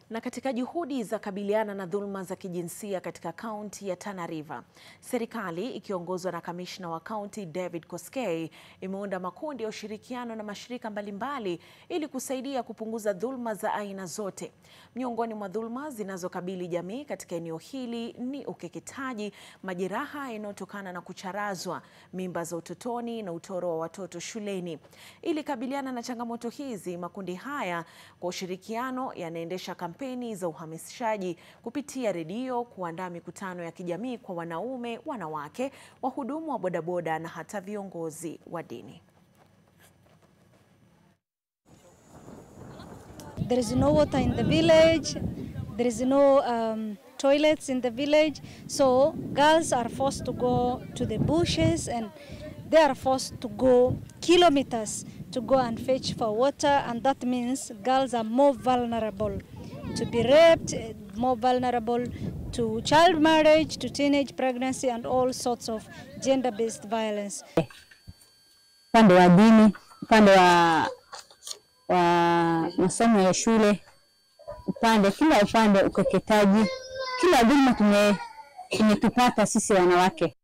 Na katika juhudi za kabiliana na dhuluma za kijinsia katika kaunti ya Tana River, serikali ikiongozwa na kamishna wa kaunti David Koskei imeunda makundi ya ushirikiano na mashirika mbalimbali ili kusaidia kupunguza dhuluma za aina zote. Miongoni mwa dhuluma zinazokabili jamii katika eneo hili ni ukeketaji, majeraha yanayotokana na kucharazwa, mimba za utotoni na utoro wa watoto shuleni. Ili kabiliana na changamoto hizi, makundi haya kwa ushirikiano yanaendesha kampeni za uhamasishaji kupitia redio, kuandaa mikutano ya kijamii kwa wanaume, wanawake, wahudumu wa bodaboda na hata viongozi wa dini. There is no water in the village. There is no um, toilets in the village. So girls are forced to go to the bushes and they are forced to go kilometers to go and fetch for water. And that means girls are more vulnerable to be raped, more vulnerable to child marriage, to teenage pregnancy, and all sorts of gender based violence. Upande wa dini, upande wa, wa masomo ya shule, upande kila upande, ukeketaji, kila dhuluma tume imetupata sisi wanawake.